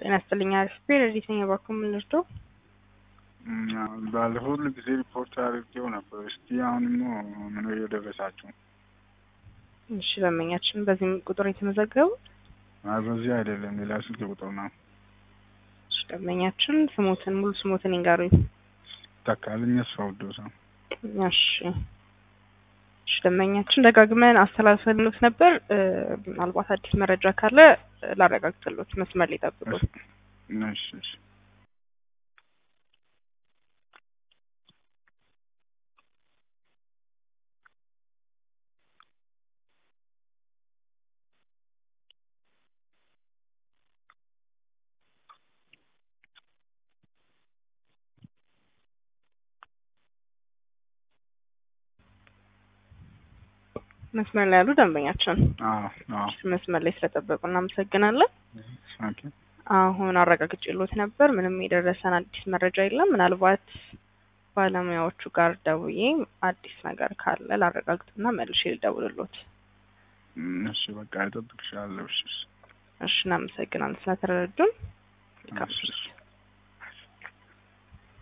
ጤና ይስጥልኝ። አሪፍ ፔሬዲት ነኝ። እባክዎ ምን ልርዳው? ባለፈው ሁሉ ጊዜ ሪፖርት አድርጌው ነበር። እስቲ አሁንም ምን እየደረሳችሁ? እሺ ደንበኛችን በዚህም ቁጥር የተመዘገቡ አይ በዚህ አይደለም፣ ሌላ ስልክ ቁጥር ነው። እሺ ደንበኛችን ስሞትን ሙሉ ስሞትን ይንገሩኝ። ተካልኝ አስፋውዶ ሰው እሺ እሺ ደንበኛችን ደጋግመን አስተላልፈልሎት ነበር። ምናልባት አዲስ መረጃ ካለ ላረጋግጥሎት መስመር ላይ ጠብቁ። እሺ እሺ መስመር ላይ ያሉ ደንበኛችን አዎ አዎ መስመር ላይ ስለጠበቁ እናመሰግናለን። ኦኬ አሁን አረጋግጬሎት ነበር። ምንም የደረሰን አዲስ መረጃ የለም። ምናልባት ባለሙያዎቹ ጋር ደውዬ አዲስ ነገር ካለ ላረጋግጥና መልሼ ልደውልሎት። እሺ በቃ እጠብቅሻለሁ። እሺ እሺ እናመሰግናለን ስለተረዱን። እሺ